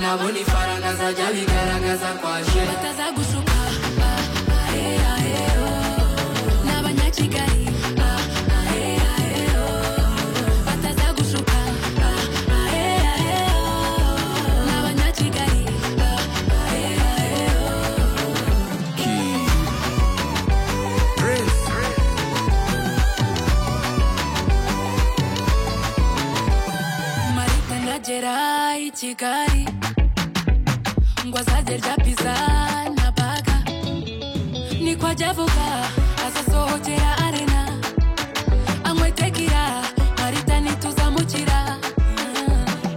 nabo n'ifaranga zajya bigaragaza kwaje bataza gushuka ah, ah, eh, ah, eh, oh. n'abanyakigali ah, ah, eh, ah, eh, oh. bataza gushuka ah, ah, eh, ah, eh, oh. n'abanyakigali ah, ah, eh, ah, eh, oh. marita ndagera i kigali ngo azazirya pizza na baga niko ajya avuga azasohokera arena anywe tekira marita ntituzamukira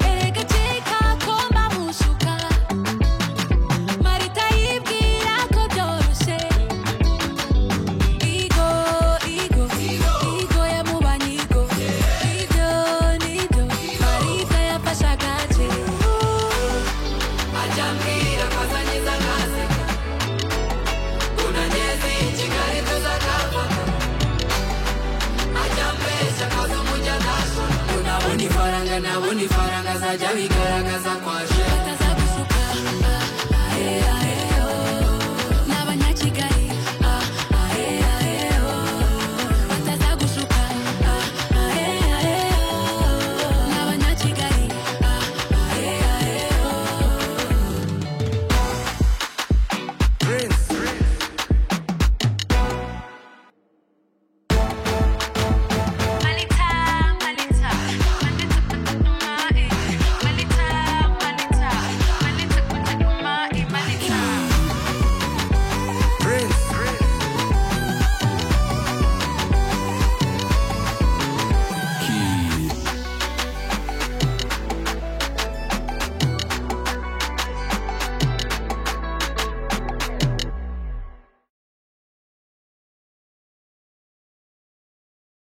erega ceka ko mbamushuka marita yibwira ko byoroshye igo igo igo yamubanye igo ibyo nibyo marita yafashe agace ajya mbwira ko azanyiza nkaseka unanyeze i kigali tuzakafata ajya mbeshya ko z'umujya ntashona unabona ifaranga nabona ifaranga zajya bigaragaza kwaje